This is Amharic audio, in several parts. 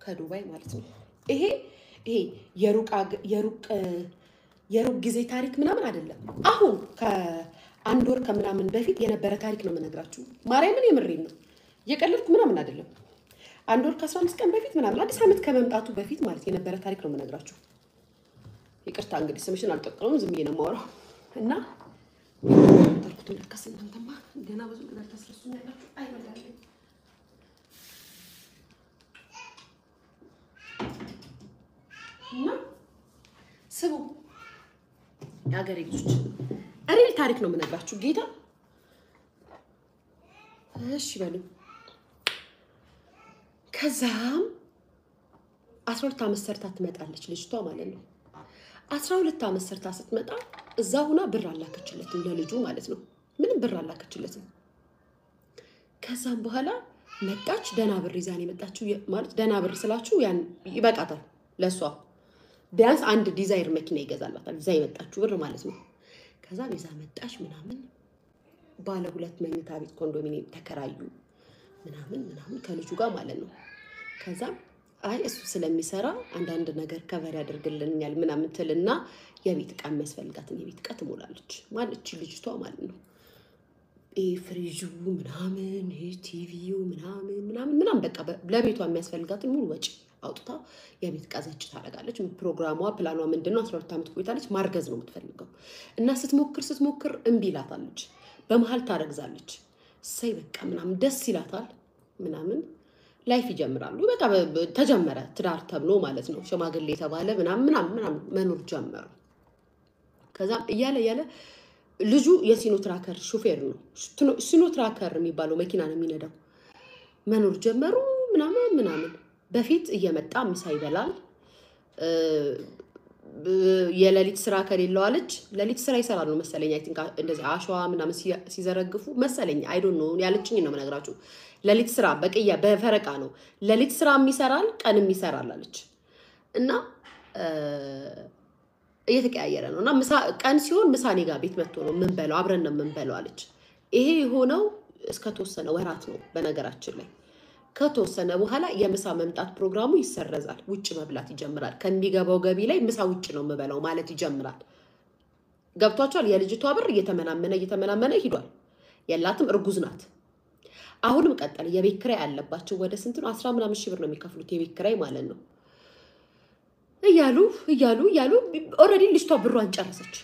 ከዱባይ ማለት ነው። ይሄ ይሄ የሩቅ አገ- የሩቅ የሩቅ ጊዜ ታሪክ ምናምን አይደለም። አሁን ከአንድ ወር ከምናምን በፊት የነበረ ታሪክ ነው የምነግራችሁ። ማርያምን የምሬን ነው፣ እየቀለድኩ ምናምን አይደለም። አንድ ወር ከአስራ አምስት ቀን በፊት ምናምን አዲስ ዓመት ከመምጣቱ በፊት ማለት የነበረ ታሪክ ነው የምነግራችሁ። ይቅርታ እንግዲህ ስምሽን አልጠቀሙም፣ ዝም ብዬ ነው የማወራው እና ተርኩትም ለካስ እናንተማ ገና ብዙ ነገር ታስረሱኛላችሁ። አይበላልኝ እና ስሙ የሀገሬ ልጆች ሪል ታሪክ ነው የምነግራችሁ። ጌታ እሺ በሉ። ከዛም አስራ ሁለት ዓመት ሰርታ ትመጣለች ልጅቷ ማለት ነው። አስራ ሁለት ዓመት ሰርታ ስትመጣ እዛ ሁና ብር አላከችለትም ለልጁ ማለት ነው። ምንም ብር አላከችለትም። ከዛም በኋላ መጣች። ደህና ብር ይዛን የመጣችው የ- ማለት ደህና ብር ስላችሁ ያን ይበቃታል ለእሷ ቢያንስ አንድ ዲዛይር መኪና ይገዛላታል። ይዛ የመጣችው ብር ማለት ነው። ከዛም ይዛ መጣች ምናምን ባለ ሁለት መኝታ ቤት ኮንዶሚኒየም ተከራዩ ምናምን ምናምን ከልጁ ጋር ማለት ነው። ከዛም አይ እሱ ስለሚሰራ አንዳንድ ነገር ከቨር ያደርግልኛል ምናምን ትልና የቤት እቃ የሚያስፈልጋትን የቤት እቃ ትሞላለች ማለች ልጅቷ ማለት ነው። ይሄ ፍሪጁ ምናምን ይሄ ቲቪው ምናምን ምናምን ምናምን በቃ በ- ለቤቷ የሚያስፈልጋትን ሙሉ ወጪ አውጥታ የቤት እቃ ዘጭ ታደርጋለች። ፕሮግራሟ ፕላኗ ምንድን ነው? አስራ ሁለት ዓመት ቆይታለች። ማርገዝ ነው የምትፈልገው እና ስትሞክር ስትሞክር እምቢ ይላታለች። በመሀል ታረግዛለች። እሰይ በቃ ምናምን ደስ ይላታል ምናምን ላይፍ ይጀምራሉ። በቃ በ- በ- ተጀመረ ትዳር ተብሎ ማለት ነው። ሽማግሌ የተባለ ምናምን ምናምን ምናምን መኖር ጀመሩ። ከዛም እያለ እያለ ልጁ የሲኖ ትራከር ሹፌር ነው። ሽትኖ- ሲኖ ትራከር የሚባለው መኪና ነው የሚነዳው። መኖር ጀመሩ ምናምን ምናምን። በፊት እየመጣ ምሳ ይበላል። እ፣ ብ- የሌሊት ስራ ከሌለው አለች ሌሊት ስራ ይሰራል ነው መሰለኝ። አይ ቲንክ እንደዚህ አሸዋ ምናምን ሲያ- ሲዘረግፉ መሰለኝ። አይ ዶንት ኖ ያለችኝ ነው የምነግራችሁ። ሌሊት ስራ በቅያ በፈረቃ ነው ሌሊት ስራም ይሰራል ቀንም ይሰራል አለች እና እ፣ እየተቀያየረ ነው እና ምሳ ቀን ሲሆን ምሳ እኔ ጋር ቤት መጥቶ ነው የምንበላው፣ አብረን ነው የምንበላው አለች። ይሄ የሆነው እስከተወሰነ ወራት ነው በነገራችን ላይ። ከተወሰነ በኋላ የምሳ መምጣት ፕሮግራሙ ይሰረዛል። ውጭ መብላት ይጀምራል። ከሚገባው ገቢ ላይ ምሳ ውጭ ነው የምበላው ማለት ይጀምራል። ገብቷቸዋል። የልጅቷ ብር እየተመናመነ እየተመናመነ ሂዷል። የላትም፣ እርጉዝ ናት። አሁንም ቀጠለ። የቤት ኪራይ አለባቸው። ወደ ስንት ነው? አስራ ምናምን ሺህ ብር ነው የሚከፍሉት የቤት ኪራይ ማለት ነው። እያሉ እያሉ እያሉ ኦልሬዲ ልጅቷ ብሯን ጨረሰች።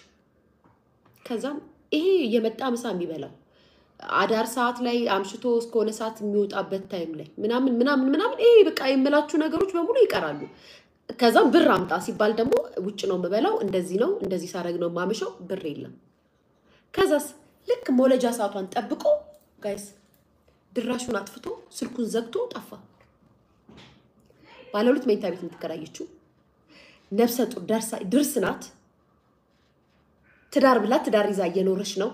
ከዛም ይሄ የመጣ ምሳ የሚበላው አዳር ሰዓት ላይ አምሽቶ እስከሆነ ሰዓት የሚወጣበት ታይም ላይ ምናምን ምናምን ምናምን ይሄ በቃ የምላችሁ ነገሮች በሙሉ ይቀራሉ። ከዛም ብር አምጣ ሲባል ደግሞ ውጭ ነው የምበላው፣ እንደዚህ ነው እንደዚህ ሳረግ ነው የማመሸው፣ ብር የለም። ከዛስ ልክ መውለጃ ሰዓቷን ጠብቆ ጋይስ ድራሹን አጥፍቶ ስልኩን ዘግቶ ጠፋ። ባለ ሁለት መኝታ ቤት የምትከራየችው ነፍሰ ጡር ደርሳ ድርስ ናት። ትዳር ብላ ትዳር ይዛ እየኖረች ነው።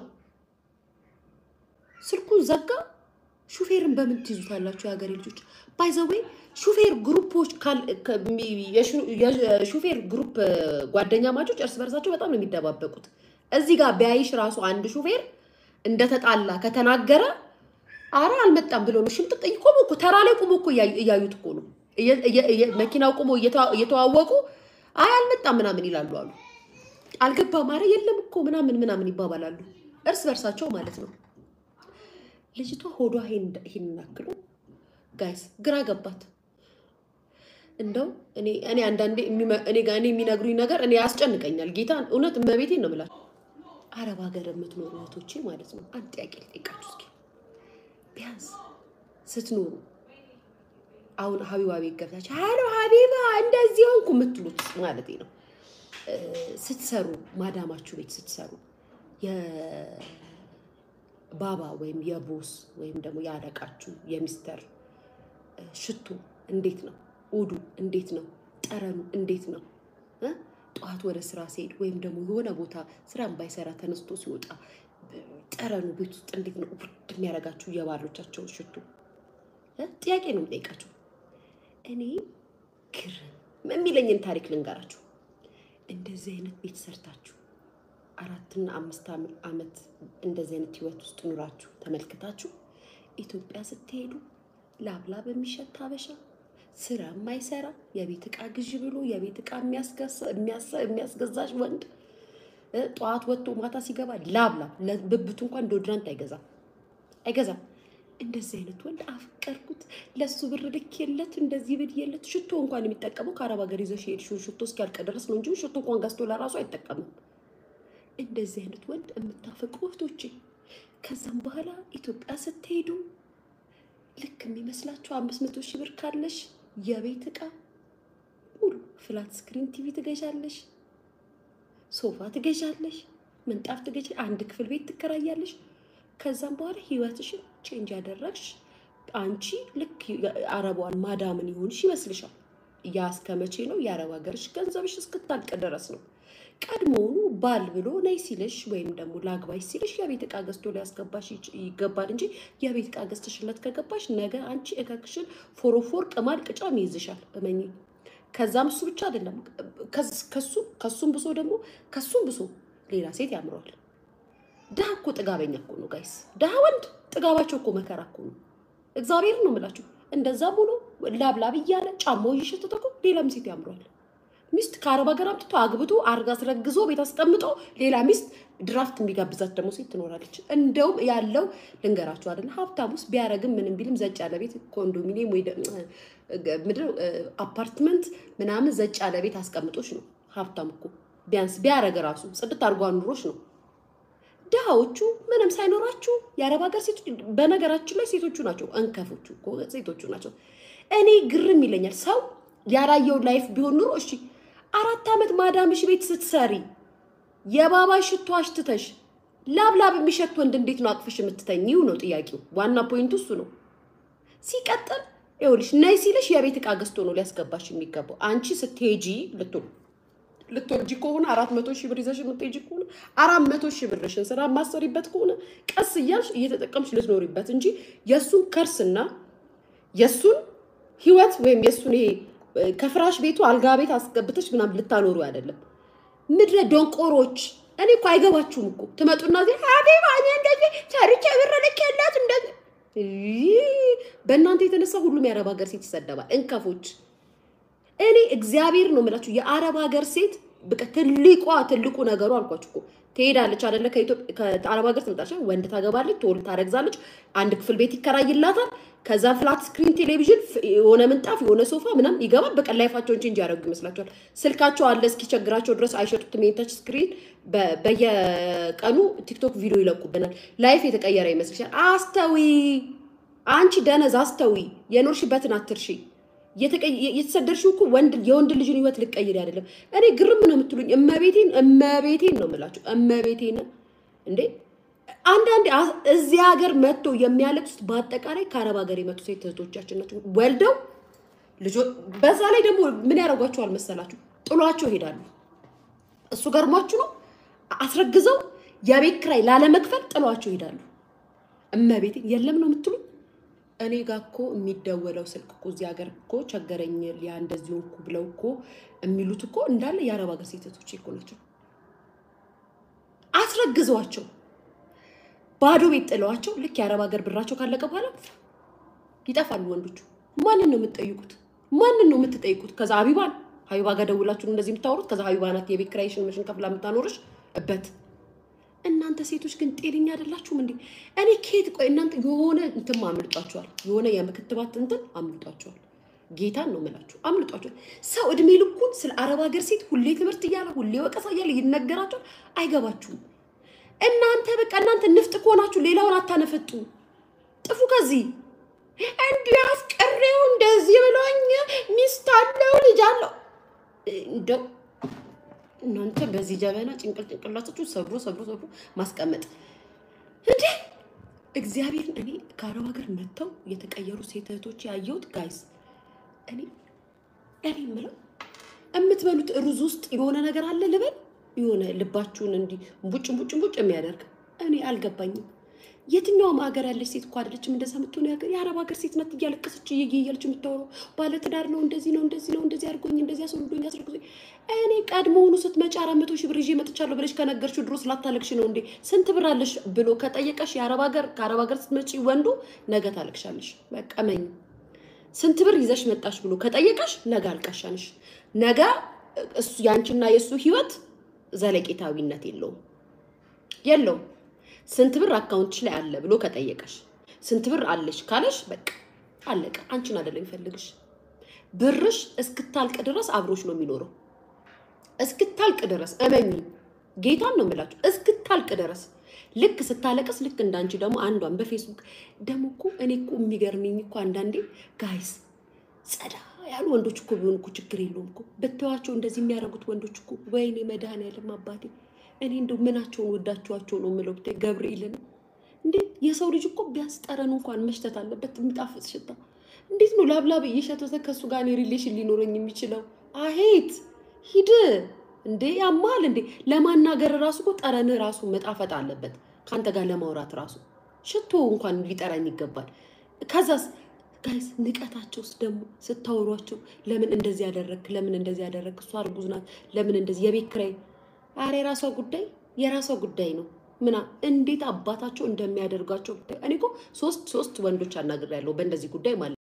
ስልኩን ዘጋ። ሹፌርን በምን ትይዙታላችሁ የሀገሬ ልጆች? ባይዘዌ ሹፌር ግሩፖች ካል- ከሚ- የሹ- የሹፌር ግሩፕ ጓደኛ ማቾች እርስ በርሳቸው በጣም ነው የሚደባበቁት። እዚህ ጋር ቢያይሽ ራሱ አንድ ሹፌር እንደተጣላ ከተናገረ አረ አልመጣም ብሎ ነው ሽምጥጥ ቆሞ እኮ ተራ ላይ ቆሞ እኮ እያዩ- እያዩት እኮ ነው እየ- እየ- እየ- መኪናው ቆሞ እየተዋ- እየተዋወቁ አይ አልመጣም ምናምን ይላሉ አሉ አልገባም አረ የለም እኮ ምናምን ምናምን ይባባላሉ እርስ በርሳቸው ማለት ነው። ልጅቷ ሆዷ ይሄን ያክሉ ጋይስ ግራ ገባት። እንደው እኔ እኔ አንዳንዴ የሚመ- እኔ ጋር እኔ የሚነግሩኝ ነገር እኔ ያስጨንቀኛል። ጌታ እውነት እመቤቴን ነው የምላቸው። አረብ ሀገር የምትኖሩ እህቶቼ ማለት ነው አንድ ጥያቄ ልጠይቃችሁ እስኪ ቢያንስ ስትኖሩ አሁን ሀቢባ ቤት ገብታችሁ ሀሎ ሀቢባ እንደዚህ ሆንኩ የምትሉት ማለት ነው እ፣ ስትሰሩ ማዳማችሁ ቤት ስትሰሩ የባባ ወይም የቦስ ወይም ደግሞ የአለቃችሁ የሚስተር እ፣ ሽቶ እንዴት ነው? ኡዱ እንዴት ነው? ጠረኑ እንዴት ነው? እ? ጠዋት ወደ ስራ ሲሄድ ወይም ደግሞ የሆነ ቦታ ስራም ባይሰራ ተነስቶ ሲወጣ እ፣ ጠረኑ ቤት ውስጥ እንዴት ነው ውድ የሚያደርጋችሁ የባሎቻቸው ሽቶ? እ? ጥያቄ ነው የምጠይቃችሁ። እኔ ግርም የሚለኝን ታሪክ ልንገራችሁ። እንደዚህ አይነት ቤት ሰርታችሁ አራትና አምስት አም- ዓመት እንደዚህ አይነት ህይወት ውስጥ ኑራችሁ ተመልክታችሁ ኢትዮጵያ ስትሄዱ ላብላብ የሚሸት ሀበሻ፣ ስራ የማይሰራ የቤት ዕቃ ግዢ ብሎ የቤት ዕቃ የሚያስገዛሽ ወንድ ጠዋት ወጥቶ ማታ ሲገባ ላብ ላብ ለብብቱ እንኳን ዶድራንት አይገዛም አይገዛም። እንደዚህ አይነት ወንድ አፍቀርኩት፣ ለሱ ብር ልኬለት እንደዚህ ብዬለት። ሽቶ እንኳን የሚጠቀመው ከአረብ ሀገር ይዘሽ የሄድሽውን ሽቶ እስኪያልቅ ድረስ ነው እንጂ ሽቶ እንኳን ገዝቶ ለራሱ አይጠቀምም። እንደዚህ አይነት ወንድ የምታፈቅሩ እህቶቼ፣ ከዛም በኋላ ኢትዮጵያ ስትሄዱ ልክ የሚመስላችሁ አምስት መቶ ሺህ ብር ካለሽ የቤት ዕቃ ሙሉ ፍላት ስክሪን ቲቪ ትገዣለሽ፣ ሶፋ ትገዣለሽ፣ ምንጣፍ ትገዣለሽ፣ አንድ ክፍል ቤት ትከራያለሽ። ከዛም በኋላ ህይወትሽን ቼንጅ ያደረግሽ አንቺ ልክ አረቧን ማዳምን ይሆንሽ ይመስልሻል። ያ እስከ መቼ ነው? የአረብ ሀገርሽ ገንዘብሽ እስክታልቅ ድረስ ነው። ቀድሞውኑ ባል ብሎ ነይ ሲልሽ ወይም ደግሞ ላግባሽ ሲልሽ የቤት ዕቃ ገዝቶ ሊያስገባሽ ይገባል እንጂ የቤት ዕቃ ገዝተሽለት ከገባሽ ነገ አንቺ እከክሽን ፎሮፎር ቅማል ቅጫም ይይዝሻል። እመኚ። ከዛም እሱ ብቻ አይደለም ከሱ ከሱም ብሶ ደግሞ ከሱም ብሶ ሌላ ሴት ያምረዋል። ድሃ እኮ ጥጋበኛ እኮ ነው ጋይስ። ድሃ ወንድ ጥጋባቸው እኮ መከራ እኮ ነው። እግዚአብሔር ነው የምላችሁ። እንደዛም ሆኖ ላብላብ እያለ ጫማው እየሸተተ እኮ ሌላም ሴት ያምረዋል። ሚስት ከአረብ ሀገር አምጥቶ አግብቶ አርጋ አስረግዞ ቤት አስቀምጦ ሌላ ሚስት ድራፍት የሚጋብዛት ደግሞ ሴት ትኖራለች። እንደውም ያለው ልንገራችሁ አይደለ ሀብታም ውስጥ ቢያረግም ምንም ቢልም ዘጭ ያለ ቤት ኮንዶሚኒየም ወይ ምድር አፓርትመንት ምናምን ዘጭ ያለ ቤት አስቀምጦች ነው ሀብታም እኮ ቢያንስ ቢያረግ ራሱ ጽድት አድርጎ ኑሮች ነው። ድሃዎቹ ምንም ሳይኖራችሁ የአረብ ሀገር ሴቶች፣ በነገራችን ላይ ሴቶቹ ናቸው እንከፎቹ እኮ ሴቶቹ ናቸው። እኔ ግርም ይለኛል ሰው ያላየው ላይፍ ቢሆን ኑሮ እሺ፣ አራት ዓመት ማዳምሽ ቤት ስትሰሪ የባባ ሽቶ አሽትተሽ ላብላብ የሚሸት ወንድ እንዴት ነው አቅፍሽ የምትተኝው? ነው ጥያቄው። ዋና ፖይንቱ እሱ ነው። ሲቀጥል ይኸውልሽ ነይ ሲልሽ የቤት ዕቃ ገዝቶ ነው ሊያስገባሽ የሚገባው። አንቺ ስትሄጂ ልትሆን ልትወልጂ ከሆነ አራት መቶ ሺህ ብር ይዘሽ የምትሄጂ ከሆነ አራት መቶ ሺህ ብርሽን ስራ ማሰሪበት ከሆነ ቀስ እያልሽ እየተጠቀምሽ ልትኖሪበት እንጂ የእሱን ከርስና የእሱን ህይወት ወይም የእሱን ይሄ ከፍራሽ ቤቱ አልጋ ቤት አስገብተሽ ምናምን ልታኖሩ አይደለም። ምድረ ደንቆሮች፣ እኔ እኮ አይገባችሁም እኮ ትመጡና ዜ ሀቢባ እኔ እንደዚህ ሰርቼ ብር ልኬላት እንደዚህ በእናንተ የተነሳ ሁሉም የአረብ ሀገር ሴት ይሰደባል። እንከፎች እኔ እግዚአብሔር ነው የምላችሁ የአረብ ሀገር ሴት በቃ ትልቋ ትልቁ ነገሩ አልኳችሁ እኮ ትሄዳለች አይደለ? ከአረብ ሀገር ትመጣለች፣ ወንድ ታገባለች፣ ትወልድ፣ ታረግዛለች፣ አንድ ክፍል ቤት ይከራይላታል። ከዛ ፍላት ስክሪን ቴሌቪዥን፣ የሆነ ምንጣፍ፣ የሆነ ሶፋ ምናምን ይገባል። በቃ ላይፋቸውን ቼንጅ ያደርጉ ይመስላችኋል? ስልካቸው አለ እስኪቸግራቸው ድረስ አይሸጡትም። የተች ስክሪን በየቀኑ ቲክቶክ ቪዲዮ ይለቁብናል። ላይፍ የተቀየረ ይመስልሻል? አስተዊ አንቺ ደነዝ አስተዊ፣ የኖርሽበትን አትርሺ። የተሰደርሽው እኮ ወንድ የወንድ ልጅን ህይወት ልቀይር አይደለም። እኔ ግርም ነው የምትሉኝ። እመቤቴን እመቤቴን ነው የምላችሁ። እመቤቴን እንዴ አንዳንዴ እዚህ ሀገር መጥቶ የሚያለቅሱት በአጠቃላይ ከአረብ ሀገር የመጡ ሴት እህቶቻችን ናቸው። ወልደው ልጆ በዛ ላይ ደግሞ ምን ያደርጓቸዋል መሰላችሁ? ጥሏቸው ይሄዳሉ። እሱ ገርሟችሁ ነው። አስረግዘው የቤት ኪራይ ላለመክፈል ጥሏቸው ይሄዳሉ። እመቤቴን የለም ነው የምትሉኝ። እኔ ጋ እኮ የሚደወለው ስልክ እኮ እዚህ ሀገር እኮ ቸገረኝ ሊያ እንደዚህ ሆንኩ ብለው እኮ የሚሉት እኮ እንዳለ የአረብ ሀገር ሴቶች እኮ ናቸው። አስረግዘዋቸው ባዶ ቤት ጥለዋቸው ልክ የአረብ ሀገር ብራቸው ካለቀ በኋላ ይጠፋሉ ወንዶቹ። ማንን ነው የምትጠይቁት? ማንን ነው የምትጠይቁት? ከዛ ሀቢባን ሀቢባ ጋር ደውላችሁ እንደዚህ የምታወሩት ከዛ ሀቢባ ናት የቤት ኪራይሽን መሽን ከፍላ የምታኖርሽ እበት እናንተ ሴቶች ግን ጤነኛ አይደላችሁም እንዴ? እኔ ኬት ቆይ እናንተ የሆነ እንትን አምልጧቸዋል። የሆነ የምክትባት እንትን አምልጧቸዋል። ጌታን ነው የምላችሁ አምልጧቸዋል። ሰው እድሜ ልኩን ስለ አረብ ሀገር ሴት ሁሌ ትምህርት እያለ ሁሌ ወቀሳ እያለ ይነገራቸዋል። አይገባችሁም። እናንተ በቃ እናንተ ንፍጥ ከሆናችሁ ሌላውን አታነፈጡ። ጥፉ ከዚህ እንዲህ አፍቅሬው እንደዚህ ብሎኝ ሚስት አለው ልጅ አለው እንደው እናንተ በዚህ ጀበና ጭንቅል ጭንቅላታችሁ ሰብሮ ሰብሮ ሰብሮ ማስቀመጥ እንዴ! እግዚአብሔር እኔ ከአረብ ሀገር መጥተው የተቀየሩ ሴት እህቶች ያየሁት ጋይስ፣ እኔ እኔ የምለው የምትበሉት ሩዝ ውስጥ የሆነ ነገር አለ ልበል፣ የሆነ ልባችሁን እንዲህ ቡጭ ቡጭ ቡጭ የሚያደርግ እኔ አልገባኝም። የትኛውም ሀገር ያለች ሴት እኮ አይደለችም እንደዛ የምትሆነ ሀገር የአረብ ሀገር ሴት ናት እያለቀሰች እየየ እያለች የምታወራው ባለትዳር ነው እንደዚህ ነው እንደዚህ ነው እንደዚህ አድርጎኝ እንደዚህ አስወልዶኝ አስረግዞኝ እኔ ቀድሞውኑ ስትመጪ አራት መቶ ሺህ ብር ይዤ መጥቻለሁ ብለሽ ከነገርሽው ድሮ ስላታለቅሽ ነው እንዴ ስንት ብር አለሽ ብሎ ከጠየቀሽ የአረብ ሀገር ከአረብ ሀገር ስትመጪ ወንዱ ነገ ታለቅሻለሽ በቃ መኝ ስንት ብር ይዘሽ መጣሽ ብሎ ከጠየቀሽ ነገ አልቃሻንሽ። ነገ እሱ ያንቺና የእሱ ህይወት ዘለቄታዊነት የለውም የለውም። ስንት ብር አካውንትሽ ላይ አለ ብሎ ከጠየቀሽ ስንት ብር አለሽ ካለሽ በቃ አለቀ። አንቺን አይደለም የሚፈልግሽ። ብርሽ እስክታልቅ ድረስ አብሮሽ ነው የሚኖረው። እስክታልቅ ድረስ እመኝ፣ ጌታን ነው የምላችሁ። እስክታልቅ ድረስ ልክ ስታለቅስ፣ ልክ እንዳንቺ ደግሞ አንዷን በፌስቡክ ደግሞ እኮ እኔ እኮ የሚገርመኝ እኮ አንዳንዴ ጋይስ ጸዳ ያሉ ወንዶች እኮ ቢሆን እኮ ችግር የለውም እኮ ብትዋቸው፣ እንደዚህ የሚያደርጉት ወንዶች እኮ ወይኔ መድኃኒዓለም አባቴ፣ እኔ እንደው ምናቸውን ወዳችኋቸው ነው የምለው ብታይ ገብርኤልን እንዴ የሰው ልጅ እኮ ቢያንስ ጠረኑ እንኳን መሽተት አለበት፣ የሚጣፍጥ ሽታ። እንዴት ነው ላብላብ እየሸተተ ከእሱ ጋር እኔ ሪሌሽን ሊኖረኝ የሚችለው? አሄት ሂድ እንዴ ያማል እንዴ! ለማናገር ራሱ እኮ ጠረን ራሱ መጣፈጥ አለበት። ከአንተ ጋር ለማውራት ራሱ ሽቶ እንኳን ሊጠራኝ ይገባል። ከዛስ ጋይስ ንቀታቸውስ ደግሞ ስታወሯቸው ለምን እንደዚህ ያደረግክ፣ ለምን እንደዚህ ያደረግክ፣ እሷ እርጉዝ ናት፣ ለምን እንደዚህ የቤት ኪራይ፣ ኧረ የራሷ ጉዳይ የራሷ ጉዳይ ነው። ምና እንዴት አባታቸው እንደሚያደርጋቸው እኔ እኮ ሶስት ሶስት ወንዶች አናግሬያለሁ በእንደዚህ ጉዳይ ማለት